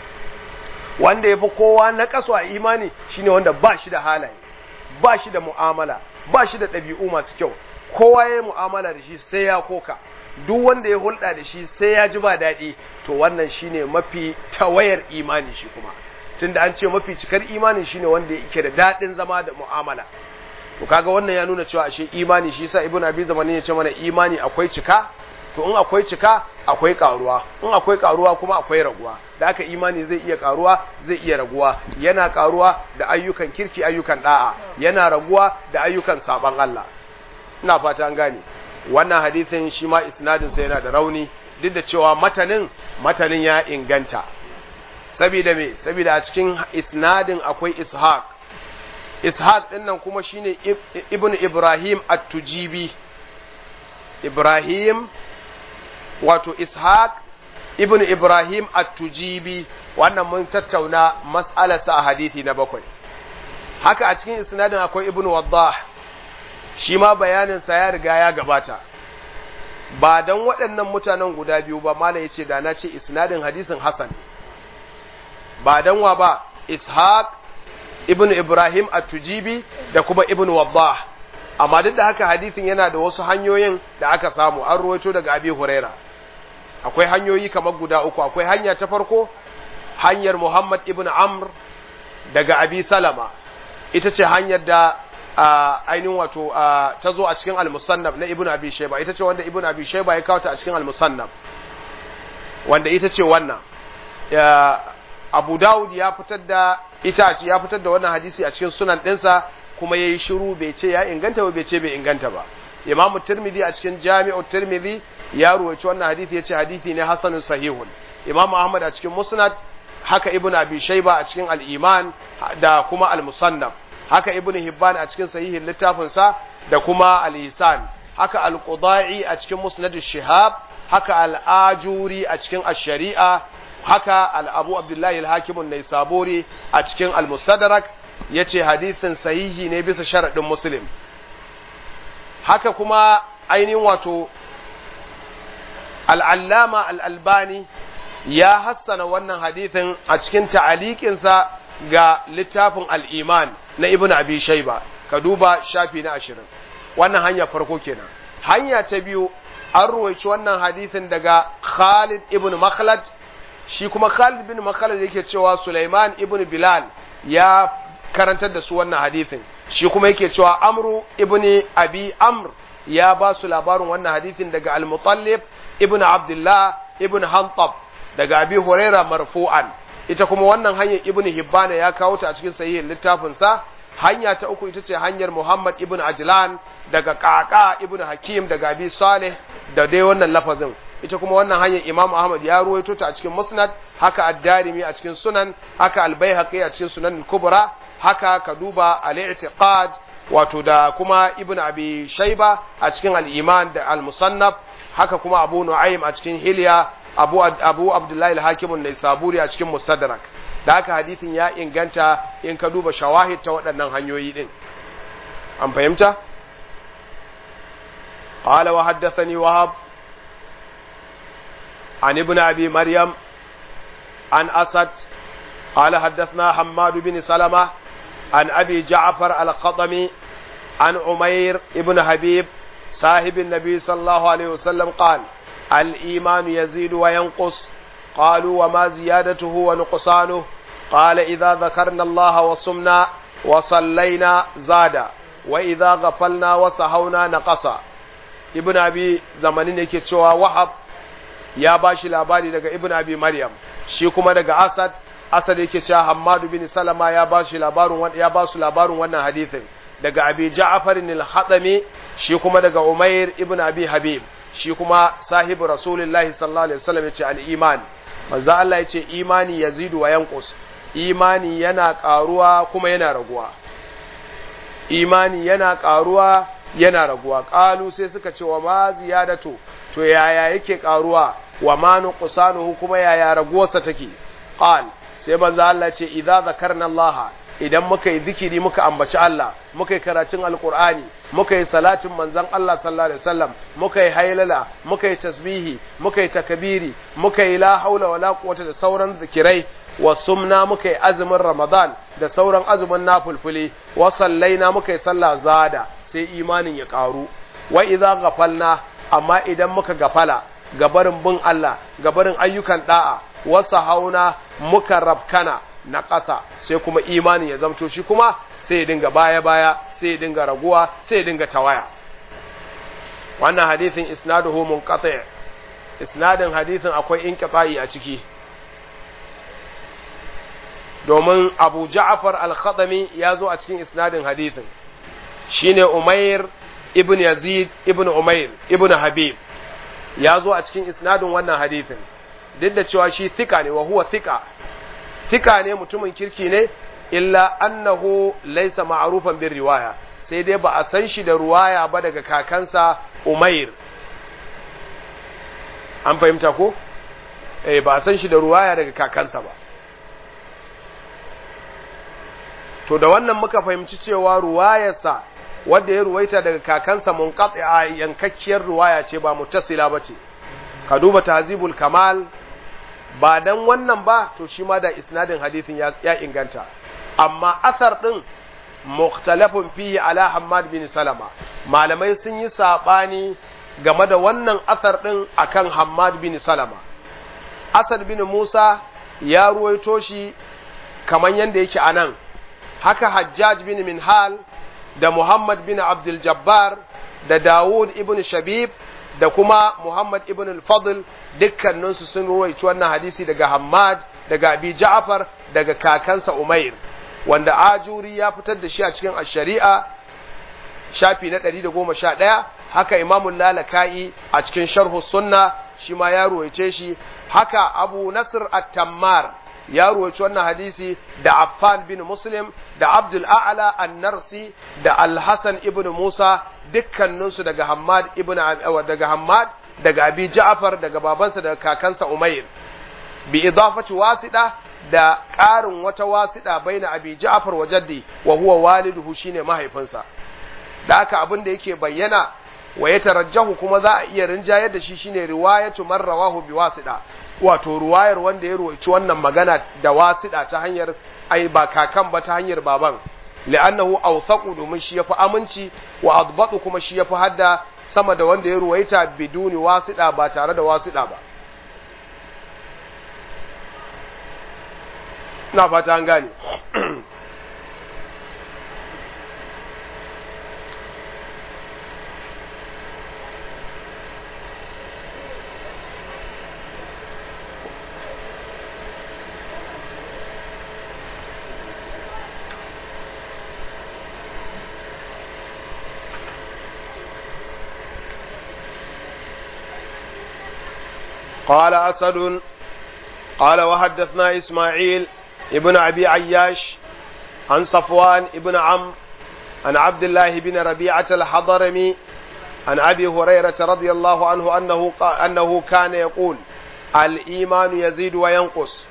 wanda yafi kowa na kaso a imani shine wanda ba shi da halaye ba shi da mu'amala ba shi da ɗabi'u masu kyau kowa ya yi mu'amala da shi sai ya koka duk wanda ya hulɗa da shi sai ya ji ba daɗi to wannan shine mafi tawayar imani shi kuma tunda an ce mafi cikar imani shine wanda yake da daɗin zama da mu'amala to kaga wannan ya nuna cewa ashe imani shi yasa ibnu abi zamanin ya ce mana imani akwai cika to in akwai cika akwai karuwa in akwai karuwa kuma akwai raguwa da haka imani zai iya karuwa zai iya raguwa yana karuwa da ayyukan kirki ayyukan da'a yana raguwa da ayyukan saban Allah ina fata an gane wannan hadisin shi ma isnadin sa yana da rauni duk da cewa matanin matanin ya inganta saboda me saboda a cikin isnadin akwai ishaq ishaq din nan kuma shine ibnu ibrahim at-tujibi ibrahim wato ishaq ibn ibrahim at-tujibi wannan mun tattauna mas'alarsa a hadisi na bakwai haka a cikin isnadin akwai ibn waddah shi ma bayaninsa ya riga ya gabata ba dan waɗannan mutanen guda biyu ba mala yace da na ce isnadin hadisin hasan ba dan wa ba ishaq ibn ibrahim at-tujibi da kuma ibn waddah amma duk da haka hadisin yana da wasu hanyoyin da aka samu an ruwaito daga abi huraira akwai hanyoyi kamar guda uku akwai hanya ta farko hanyar muhammad ibn amr daga abi salama ita ce hanyar da ainihin wato ta zo a cikin al-musannaf na ibn abi shayba ita ce wanda ibn abi shayba ya kawo ta a cikin al-musannaf wanda ita ce wannan abu dawud ya fitar da ita ya fitar da wannan hadisi a cikin sunan ɗinsa kuma ya yi shiru bai ce ya inganta ba bai ce bai inganta ba imamu tirmidhi a cikin jami'u tirmidhi ya ruwaci wannan hadisi ya ce hadisi ne hasanun sahihun imamu ahmad a cikin musnad haka ibn abi shayba a cikin al-iman da kuma al-musannaf haka ibn hibban a cikin sahihin littafinsa da kuma al-ihsan haka al-qudai a cikin musnad shihab haka al-ajuri a cikin ash-shari'a haka al-abu abdullahi al-hakim an-naisaburi a cikin al-mustadrak yace hadisin sahihi ne bisa sharadin muslim haka kuma ainihin wato al-allama al-albani ya hassana wannan hadithin a cikin ta'aliƙinsa ga littafin al'iman na ibn abi shaiba ka duba shafi na ashirin wannan hanya farko kenan hanya ta biyu an ruwaici wannan hadithin daga khalid ibn makhlad shi kuma khalid ibn makhlad yake cewa sulaiman ibn bilal ya karantar da su wannan hadithin shi kuma yake cewa amru ibn abi amr ya ba su labarin wannan hadithin daga al-mutallib ibn abdullah ibn hantab daga abi huraira marfu'an ita kuma wannan hanyar ibn hibbana ya kawo ta a cikin sahihin littafin sa hanya ta uku ita ce hanyar muhammad ibn ajlan daga kaka ibn hakim daga abi salih da dai wannan lafazin ita kuma wannan hanyar imam ahmad ya ruwaito ta a cikin musnad haka ad-darimi a cikin sunan haka al-baihaqi a cikin sunan kubra haka ka duba al-i'tiqad wato da kuma ibn abi shayba a cikin al-iman da al-musannaf haka kuma abu nu'aym a cikin hilya abu abu abdullahi al-hakim ne saburi a cikin mustadrak da haka hadisin ya inganta in ka duba shawahid ta waɗannan hanyoyi din an fahimta qala wa haddathani wahab an ibn abi maryam an asad qala haddathna hammad bin salama an abi ja'far al-qatami an umair ibn habib صاحب النبي صلى الله عليه وسلم قال الإيمان يزيد وينقص قالوا وما زيادته ونقصانه قال إذا ذكرنا الله وصمنا وصلينا زاد وإذا غفلنا وسهونا نقص ابن أبي زمانين yake cewa wahab ya bashi labari daga ibn abi maryam shi kuma daga asad asad yake cewa hammadu bin salama ya bashi labarin ya basu labarin wannan hadisin daga abi ja'far al-hadami shi kuma daga umair ibn abi habib shi kuma sahibu rasulullahi sallallahu alaihi wasallam yace al-iman manzo Allah yace imani yazidu wa yanqus imani yana karuwa kuma yana raguwa imani yana karuwa yana raguwa qalu sai suka ce wa ma ziyadatu to yaya yake karuwa wa ma nuqsanuhu kuma yaya raguwarsa take qal sai manzo Allah yace idza zakarna Allah idan muka yi zikiri muka ambaci Allah muka yi karatun alkur'ani muka yi salatin manzon Allah sallallahu alaihi wasallam muka yi hailala muka yi tasbihi muka yi takabiri muka yi la haula wala quwwata da sauran zikirai wa sumna muka yi azumin ramadan da sauran azumin nafulfuli wa sallaina muka yi sallah zada sai imanin ya karu wa idza ghafalna amma idan muka gafala gabarin bin Allah gabarin ayyukan da'a wasa hauna muka rabkana na ƙasa sai kuma imanin ya zamto shi kuma sai ya dinga baya-baya sai ya dinga raguwa sai ya dinga tawaya wannan hadithin isnaduhu munqati isnadin hadithin akwai inqita'i a ciki domin Abu Ja'far al-Khadami ya zo a cikin isnadin hadithin shine Umair ibn Yazid ibn Umair ibn Habib ya zo a cikin isnadin wannan hadithin duk da cewa shi thika ne wa huwa thika thika ne mutumin kirki ne illa annahu laysa ma'rufan bin riwaya sai dai ba a san shi da ruwaya ba daga kakansa Umair an fahimta ko eh ba a san shi da ruwaya daga kakansa ba to da wannan muka fahimci cewa ruwayarsa wanda ya ruwaita daga kakansa munqati'a yankakkiyar ruwaya ce ba muttasila bace ka duba tahzibul kamal ba dan wannan ba to shi ma da isnadin hadithin ya, ya inganta amma asar din mukhtalafun fihi ala Hammad bin Salama malamai sun yi sabani game da wannan asar din akan Hammad bin Salama Asad bin Musa ya ruwaito shi kaman yanda yake anan haka Hajjaj bin Minhal da Muhammad bin Abdul Jabbar da Dawud ibn Shabib da kuma Muhammad ibn al-Fadl dukkaninsu sun ruwaici wannan hadisi daga Hammad daga Abi Ja'far daga kakansa Umair wanda Ajuri ya fitar da shi a cikin ash-Shari'a shafi na 111 haka Imam Lalaka'i a cikin Sharh Sunna shi ma ya ruwaice shi haka Abu Nasr at-Tammar ya ruwaici wannan hadisi da Affan bin Muslim da Abdul A'la an-Narsi da Al-Hasan ibn Musa dukkaninsu daga Hammad ibn daga Hammad daga Abi Ja'far daga babansa daga kakansa Umair bi idafati wasida da ƙarin wata wasida baina Abi Ja'far wa jaddi wa huwa waliduhu shine mahaifinsa da haka abin da yake bayyana wa ya tarajjahu kuma za a iya rinjayar da shi shine riwayatu man rawahu bi wasida wato ruwayar wanda ya ruwaici wannan magana da wasida ta hanyar ai ba kakan ba ta hanyar baban li'annahu awthaqu domin shi yafi aminci wa adbatu kuma shi yafi hadda sama da wanda ya ruwaita biduni wasida ba tare da wasida ba na fata an gane قال أسد قال وحدثنا إسماعيل ابن أبي عياش عن صفوان ابن عم عن عبد الله بن ربيعة الحضرمي عن أبي هريرة رضي الله عنه أنه, أنه كان يقول الإيمان يزيد وينقص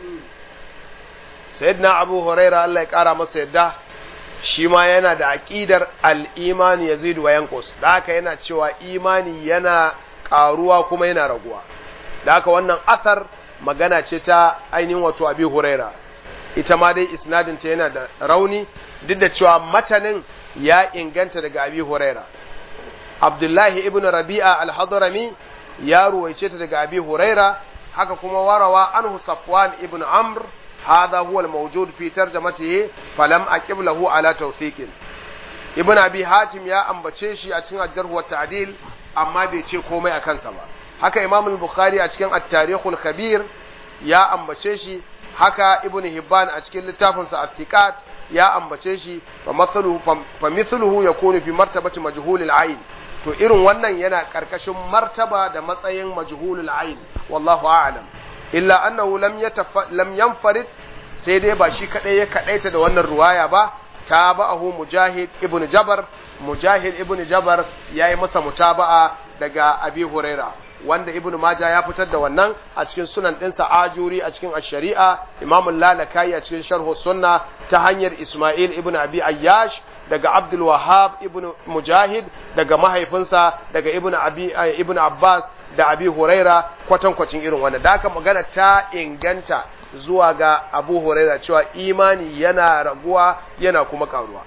سيدنا أبو هريرة الله يكرم سيده shi ma yana da aƙidar al'imani ya zidu wa yankos da haka yana cewa imani yana ƙaruwa kuma yana raguwa da haka wannan athar magana ce ta ainihin wato abi huraira ita ma dai isnadinta yana da rauni duk da cewa matanin ya inganta daga abi huraira abdullahi ibn rabi'a al-hadrami ya ruwaice ta daga abi huraira haka kuma warawa anhu safwan ibn amr هذا هو الموجود في ترجمته فلم أكب له على توثيق ابن أبي حاتم يا أمبتشي شي أتشين الجرح والتعديل أما بيتشي كومي أكن سبا haka imam al-bukhari a cikin at-tarikhul kabir ya ambace shi haka ibn hibban a cikin littafinsa at-thiqat ya ambace shi fa mathaluhu fa mithluhu yakunu fi martabati majhul al-ayn to irin wannan yana karkashin martaba da matsayin majhul al-ayn wallahu a'lam illa annahu lam yatafa lam yanfarid sai dai ba shi kadai ya kadaita da wannan ruwaya ba tabahu mujahid ibn jabar mujahid ibn jabar yayi masa mutaba'a daga abi huraira wanda ibn maja ya fitar da wannan a cikin sunan ɗinsa ajuri a cikin ash-shari'a imam lalakai a cikin sharh sunna ta hanyar isma'il ibn abi ayyash daga abdul wahhab ibn mujahid daga mahaifinsa daga ibn abi ibn abbas da abi huraira kwatankwacin irin wannan da haka magana ta inganta zuwa ga abu huraira cewa imani yana raguwa yana kuma karuwa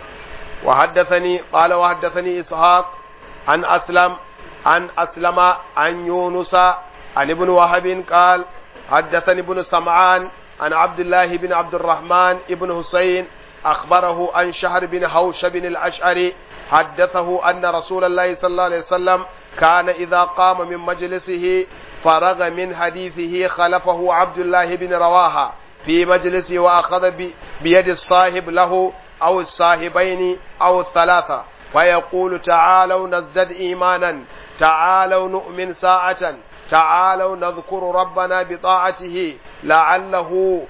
wa haddathani qala wa haddathani ishaq an aslam an aslama an yunusa an ibn wahab qal haddathani ibn sam'an an abdullah ibn abd الرحمن ibn husayn أخبره عن شهر بن حوشب الأشعري حدثه أن رسول الله صلى الله عليه وسلم كان إذا قام من مجلسه فرغ من حديثه خلفه عبد الله بن رواحة في مجلسه وأخذ بيد الصاحب له أو الصاحبين أو الثلاثة فيقول تعالوا نزدد إيمانا تعالوا نؤمن ساعة تعالوا نذكر ربنا بطاعته لعله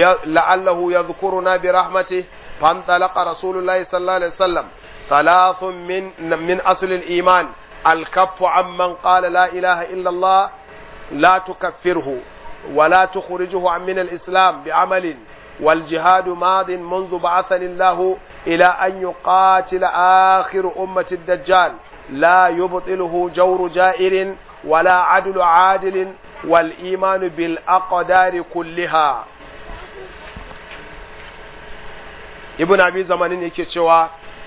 لعله يذكرنا برحمته فانطلق رسول الله صلى الله عليه وسلم ثلاث من من أصل الإيمان الكف عمن قال لا إله إلا الله لا تكفره ولا تخرجه عن من الإسلام بعمل والجهاد ماض منذ بعثني الله إلى أن يقاتل آخر أمة الدجال لا يبطله جور جائر ولا عدل عادل والإيمان بالأقدار كلها ibn abi zamanin yake cewa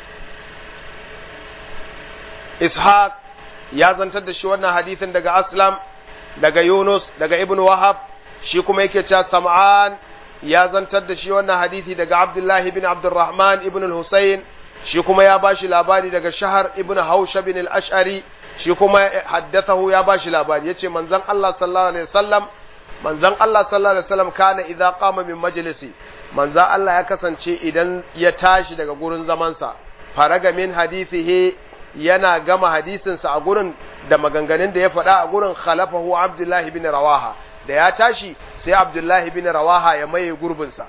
ishaq ya zantar da shi wannan hadithin daga aslam daga yunus daga ibn wahab shi kuma yake cewa sam'an ya zantar da shi wannan hadithi daga abdullahi bin abdurrahman ibn al-husayn shi kuma ya bashi labari daga shahar ibn hausha bin al-ash'ari shi kuma haddathahu ya bashi labari yace manzon Allah sallallahu alaihi wasallam manzon Allah sallallahu alaihi wasallam kana idza qama min majlisi manzon Allah ya kasance idan ya tashi daga gurin zamansa faraga min hadithihi yana gama hadisinsa a gurin da maganganun da ya faɗa a gurin khalafahu Abdullahi bin Rawaha da ya tashi sai Abdullahi bin Rawaha ya maye gurbinsa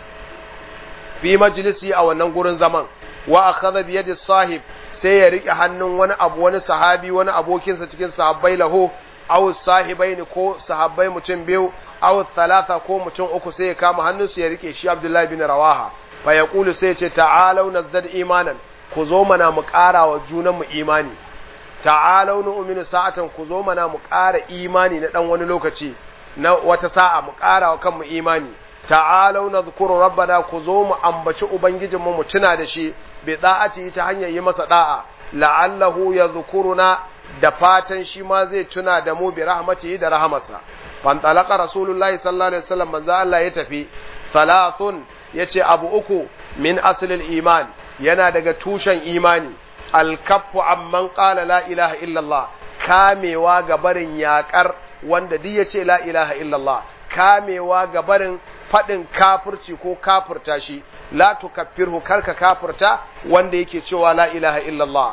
fi majlisi a wannan gurin zaman wa akhadha bi yadi sahib sai ya rike hannun wani abu wani sahabi wani abokinsa cikin sahabbai lahu aw sahibaini ko sahabbai mutum biyu aw thalatha ko mutum uku sai ya kama hannunsu ya rike shi Abdullahi bin Rawaha fa yaqulu sai ya ce ta'alau nazdad imanan ku zo mana mu ƙara wa junanmu imani ta'alau nu'minu sa'atan ku zo mana mu ƙara imani na dan wani lokaci na wata sa'a mu ƙara wa kanmu imani ta'alau nadhkuru rabbana ku zo mu ambaci ubangijinmu mu tuna da shi bi da'ati ta hanyar yi masa da'a la'allahu yadhkuruna da fatan shi ma zai tuna da mu bi rahmatihi da rahamarsa fantalaka rasulullahi sallallahu alaihi wasallam manzo Allah ya tafi salasun yace abu uku min aslil iman yana daga tushen imani alkaffu amman qala la ilaha illallah kamewa ga barin yakar wanda duk yace la ilaha illallah kamewa ga barin fadin kafirci ko kafirta shi la tukaffirhu karka kafirta wanda yake cewa la ilaha illallah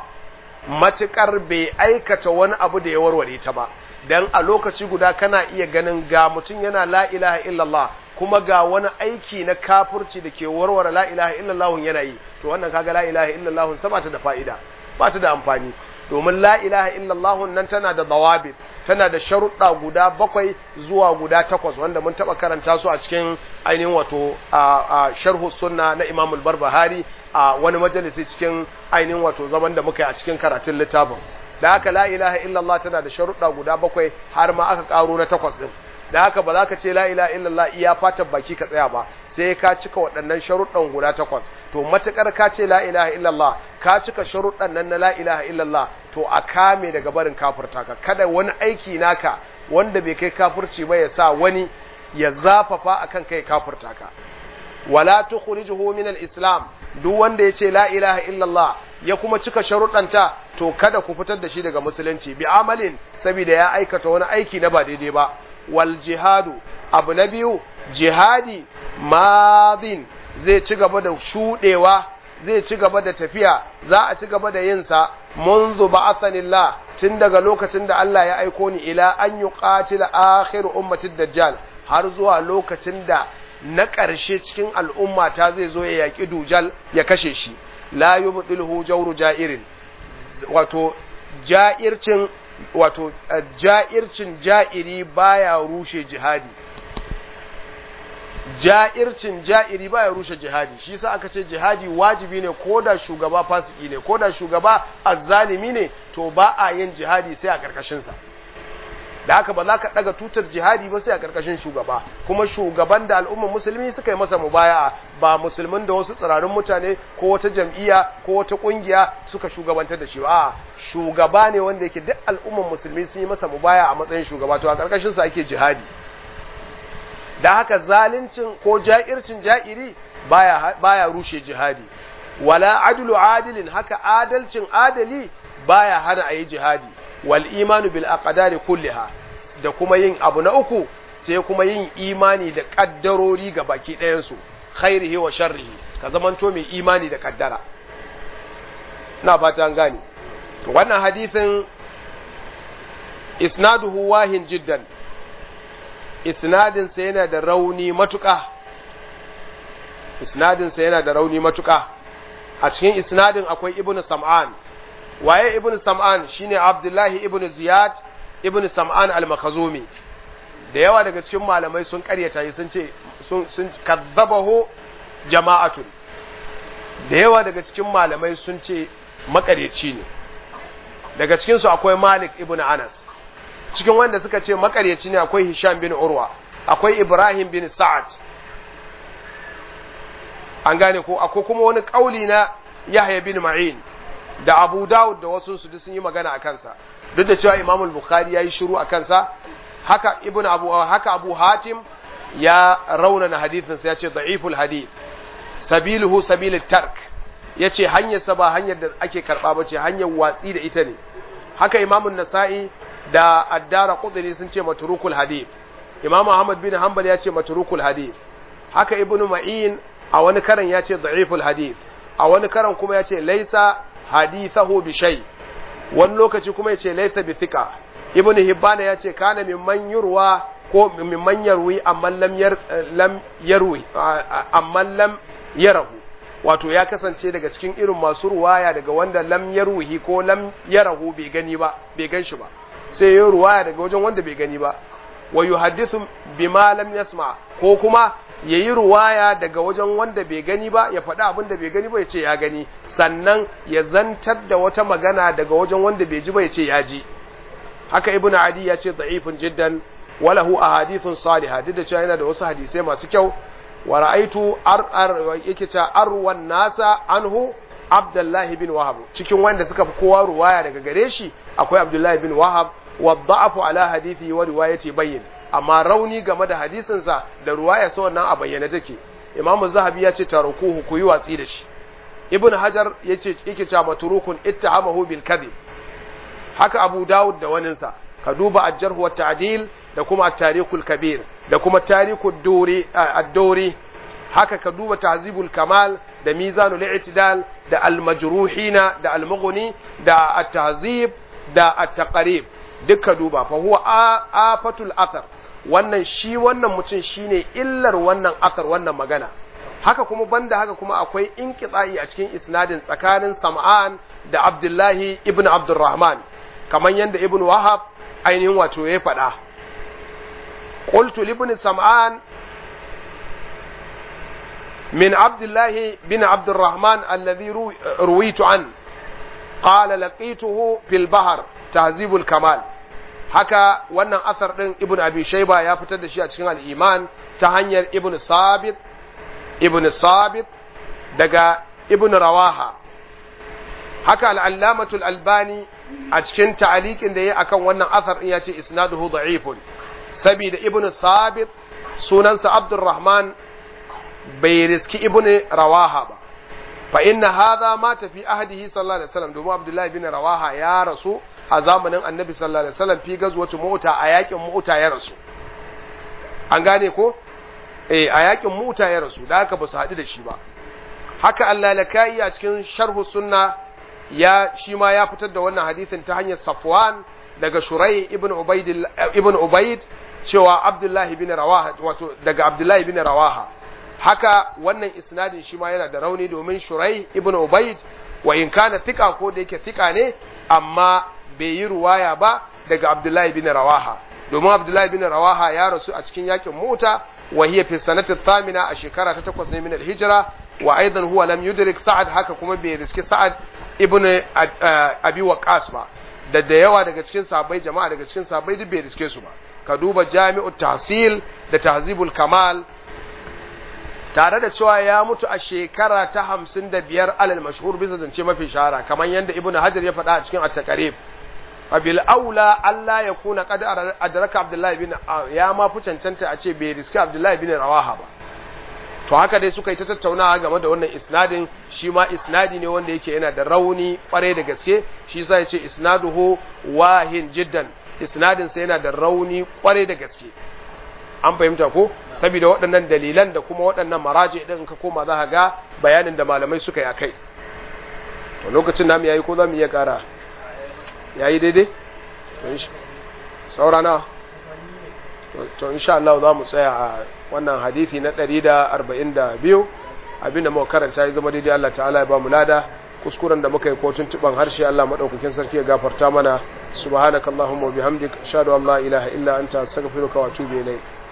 matukar bai aikata wani abu da ya warware ta ba dan a lokaci guda kana iya ganin ga mutum yana la ilaha illallah kuma ga wani aiki na kafirci da ke warware la ilaha illallah yana yi to wannan kaga la ilaha illallah sa ba ta da fa'ida ba ta da amfani domin la ilaha illallah nan tana da dawabit tana da sharuɗa guda bakwai zuwa guda takwas wanda mun taɓa karanta su a cikin ainihin wato a sharhu sunna na Imam al-Barbahari a wani majalisi cikin ainihin wato zaman da muka yi a cikin karatun littafin da haka la ilaha illallah tana da sharuɗa guda bakwai har ma aka ƙaro na takwas ɗin da haka ba za ka ce la ilaha illallah iya fatan baki ka tsaya ba sai ka cika waɗannan sharuɗan guda takwas to matukar ka ce la ilaha illallah ka cika sharuɗan nan na la ilaha illallah to a kame daga barin kafirta ka kada wani aiki naka wanda bai kai kafirci ba ya sa wani ya zafafa akan kai kafirta ka wala tukhrijuhu min al-islam duk wanda ya ce la ilaha illallah ya kuma cika sharuɗanta to kada ku fitar da shi daga musulunci bi amalin saboda ya aikata wani aiki na ba daidai ba wal jihadu abu na biyu jihadi madin zai ci gaba da shuɗewa zai ci gaba da tafiya za a ci gaba da yinsa munzu ba'athanillah tun daga lokacin da Allah ya aiko ni ila an yuqatila akhir ummatid dajjal har zuwa lokacin da na ƙarshe cikin al'umma ta zai zo ya yaƙi dujal ya kashe shi la yubdilhu jawru ja'irin wato ja'ircin wato ja'ircin ja'iri baya rushe jihadi ja'ircin ja'iri baya rushe jihadi shi yasa aka ce jihadi wajibi ne koda shugaba fasiki ne koda shugaba azzalimi ne to ba a yin jihadi sai a karkashin sa da haka ba za ka daga tutar jihadi ba sai a karkashin shugaba kuma shugaban da al'ummar musulmi suka yi masa mubaya'a ba musulmin da wasu tsirarin mutane ko wata jam'iyya ko wata kungiya suka shugabantar da shi ba shugaba ne wanda yake duk al'ummar musulmi sun yi masa mubaya a matsayin shugaba to a karkashin sa ake jihadi da haka zalincin ko ja'ircin ja'iri baya baya rushe jihadi wala adlu adilin haka adalcin adali baya hana ayi jihadi wal imanu bil aqdari kulliha da kuma yin abu na uku sai kuma yin imani da kaddarori ga baki ɗayan su khairihi wa sharrihi ka zamanto mai imani da kaddara ina fata an gane to wannan hadisin isnaduhu wahin jiddan isnadin sa yana da rauni matuƙa isnadin sa yana da rauni matuƙa a cikin isnadin akwai ibnu sam'an waye ibnu sam'an shine abdullahi ibnu ziyad ibnu sam'an al-makhazumi da yawa daga cikin malamai sun karyata shi sun ce sun sun kadzabahu jama'atun da yawa daga cikin malamai sun ce makaryaci ne daga cikin su akwai malik ibnu anas cikin wanda suka ce makaryaci ne akwai hisham bin urwa akwai ibrahim bin sa'ad an gane ko akwai kuma wani kauli na Yahya bin Ma'in da Abu Dawud da wasu su sun yi magana a kansa duk da cewa Imam al-Bukhari yayi shiru a kansa haka Ibn Abu haka Abu Hatim ya raunana hadithin sa yace da'iful hadith sabiluhu sabilut tark yace hanyar sa ba hanyar da ake karba bace hanyar watsi da ita ne haka Imam an-Nasa'i da Ad-Dara Qudni sun ce matrukul hadith Imam Ahmad bin Hanbal ya ce matrukul hadith haka Ibn Ma'in a wani karan ya ce da'iful hadith a wani karan kuma ya ce laisa hadithahu bi shay wani lokaci kuma ya ce laisa bi thika ibnu hibbana ya ce kana mimman yurwa ko mimman yarwi amma lam yar lam yarwi amma lam yarahu wato ya kasance daga cikin irin masu ruwaya daga wanda lam yarwihi ko lam yarahu bai gani ba bai gan shi ba sai ya ruwaya daga wajen wanda bai gani ba wa yuhaddithu bima lam yasma ko kuma ya yi ruwaya daga wajen wanda bai gani ba ya faɗi abin da bai gani ba ya ce ya gani sannan ya zantar da wata magana daga wajen wanda bai ji ba ya ce ya ji haka ibn adi ya ce da'ifun jiddan walahu ahadithun salihah duk da cewa yana da wasu hadisai masu kyau wa ra'aitu ar ar yake ta arwan nasa anhu abdullahi bin wahab cikin wanda suka fi kowa ruwaya daga gare shi akwai abdullahi bin wahab wa da'afu ala hadithi wa riwayati bayyin amma rauni game da hadisinsa da ruwaya sa wannan a bayyane take imam zahabi ya ce tarukuhu ku yi watsi da shi ibn hajar ya ce yake cewa maturukun ittahamahu bil kadhib haka abu dawud da waninsa ka duba ajjarhu wa ta'dil da kuma at-tarikhul kabir da kuma tarikhud duri ad-duri haka ka duba tahzibul kamal da mizanul i'tidal da al-majruhina da al-mughni da at-tahzib da at-taqrib duka duba fa huwa afatul athar wannan shi wannan mutum shine illar wannan athar wannan magana haka kuma banda haka kuma akwai inqita'i a cikin isnadin tsakanin Sam'an da Abdullahi ibn Abdurrahman kamar yanda Ibn Wahab ainihin wato ya faɗa qultu ibn Sam'an min Abdullahi bin Abdurrahman alladhi ruwitu an qala laqituhu fil bahr tahzibul kamal haka wannan asar ɗin ibn abi shaiba ya fitar da shi a cikin al'iman ta hanyar ibn sabit ibn sabit daga ibn rawaha haka al'allamatul albani a cikin ta'alikin da ya akan wannan asar ɗin ya ce isnaduhu da'ifun saboda ibn sabit sunansa abdurrahman bai riski ibn rawaha ba fa inna hadha ma tafi ahdihi sallallahu alaihi wasallam domin abdullahi bin rawaha ya rasu a zamanin annabi sallallahu alaihi wasallam fi gazwatu mu'ta a yakin mu'ta ya rasu an gane ko eh a yakin mu'ta ya rasu da haka ba su haɗu da shi ba haka Allah lakai a cikin sharhu sunna ya shi ma ya fitar da wannan hadisin ta hanyar Safwan daga Shurai ibn Ubayd ibn Ubayd cewa Abdullahi bin Rawaha wato daga Abdullahi bin Rawaha haka wannan isnadin shi ma yana da rauni domin Shurai ibn Ubayd wa in kana thika ko da yake thika ne amma bai yi ruwaya ba daga Abdullahi bin Rawaha domin Abdullahi bin Rawaha ya rasu a cikin yakin Muta wa hiya fi sanati thamina a shekara ta takwas ne min al-hijra wa aidan huwa lam yudrik Sa'ad haka kuma bai riski Sa'ad ibn Abi Waqqas ba da da yawa daga cikin sahabbai jama'a daga cikin sahabbai duk bai riske su ba ka duba Jami'ut Tahsil da Tahzibul Kamal tare da cewa ya mutu a shekara ta hamsin da biyar alal mashhur bisa zance mafi shahara kamar yadda ibnu hajar ya faɗa a cikin at-taqrib fabil aula Allah ya kuna qad adraka abdullahi bin ya ma fi cancanta a ce bai riski abdullahi bin rawaha ba to haka dai suka yi ta tattaunawa game da wannan isnadin shi ma isnadi ne wanda yake yana da rauni kware da gaske shi yasa ya ce isnaduhu wahin jiddan isnadin sa yana da rauni kware da gaske an fahimta ko saboda waɗannan dalilan da kuma waɗannan maraji ɗin ka koma za ka ga bayanin da malamai suka yi a kai to lokacin namu yayi ko za mu iya ƙara yayi daidai saura na to insha Allah za mu tsaya a wannan hadisi na 142 abinda muka karanta ya zama daidai Allah ta'ala ya ba mu lada kuskuren da muka yi ko tuntuban harshe Allah madaukakin sarki ya gafarta mana subhanakallahumma wa bihamdik ashhadu an la ilaha illa anta astaghfiruka wa atubu ilayk